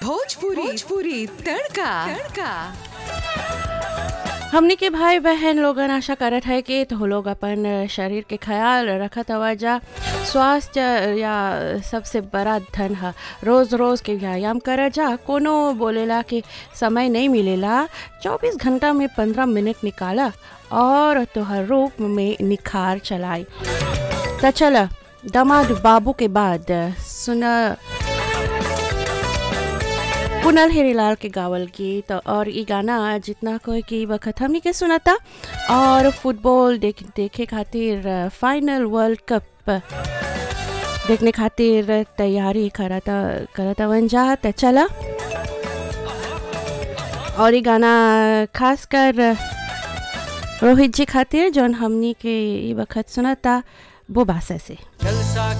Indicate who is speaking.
Speaker 1: भोजपुरी भोजपुरी तड़का तड़का
Speaker 2: हमनी के भाई बहन लोगन आशा करत है कि तो लोग अपन शरीर के ख्याल रखत हवा जा स्वास्थ्य या सबसे बड़ा धन है रोज़ रोज़ के व्यायाम कर जा कोनो बोलेला कि समय नहीं मिलेला 24 घंटा में 15 मिनट निकाला और तोहर रूप में निखार चलाई तो चल दामाद बाबू के बाद सुन कुनल हेरीलाल के गावल गीत और ई गाना जितना कोई की वक्त हमनी के सुनाता और फुटबॉल देख देखे खातिर फाइनल वर्ल्ड कप देखने खातिर तैयारी करता करता वन जा त चला और ई गाना खास कर रोहित जी खातिर जौन हमनी के ई वक्त सुनाता वो बासा से
Speaker 3: जलसा